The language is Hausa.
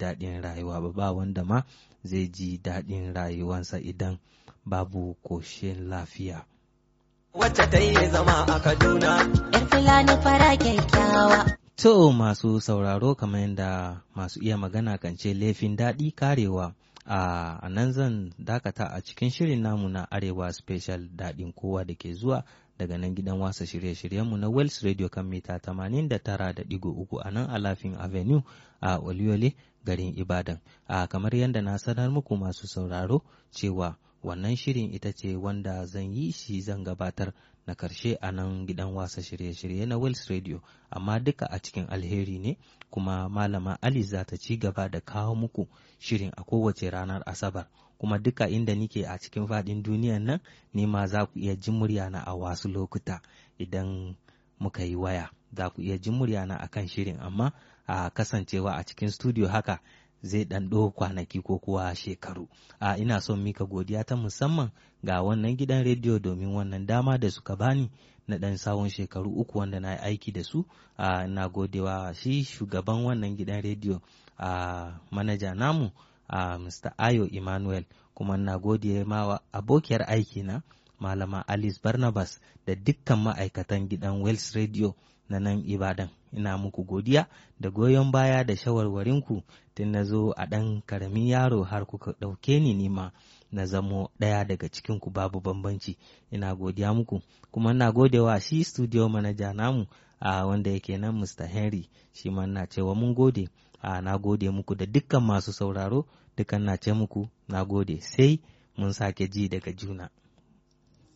daɗin rayuwa ba ba wanda ma zai ji daɗin rayuwansa idan babu koshin lafiya. Wacce ta yi zama a Kaduna. Yar Fulani fara kyakkyawa. To masu sauraro kamar yadda masu iya magana kan ce laifin daɗi karewa. a nan zan dakata a cikin shirin namu na arewa special daɗin kowa da ke zuwa daga nan gidan wasa shirye-shiryenmu na Wells Radio kan mita 89.3 a nan Alafin Avenue a Oluyole garin Ibadan. A kamar yadda na sanar muku masu sauraro cewa wannan shirin ita ce wanda zan yi shi zan gabatar na karshe a nan gidan wasa shirye-shirye na Wells Radio amma duka a cikin alheri ne kuma malama Ali za ta ci gaba da kawo muku shirin a kowace ranar Asabar kuma duka inda nike a cikin faɗin duniyan nan ne ma za ku iya jin muryana a wasu lokuta idan muka yi waya za ku iya jin muryana a kan shirin amma a kasancewa a cikin studio haka zai ɗan ɗo kwanaki ko kuwa shekaru a ina son mika godiya ta musamman ga wannan gidan rediyo domin wannan dama da suka bani na ɗan sawon shekaru uku wanda na yi aiki da su a na godewa shi shugaban wannan gidan rediyo a manaja namu a mr ayo emmanuel kuma na gode ma abokiyar aiki na malama alice barnabas da dukkan ma'aikatan gidan wells radio na nan ibadan ina muku godiya da goyon baya da shawarwarinku tun na zo a ɗan karamin yaro har kuka ɗauke ni nima na zamo ɗaya daga cikinku babu bambanci ina godiya muku kuma ina godewa shi studio manager namu a wanda yake nan mr henry shi ma na cewa mun gode a na gode muku da dukkan masu sauraro dukkan na ce muku na gode sai mun sake ji daga juna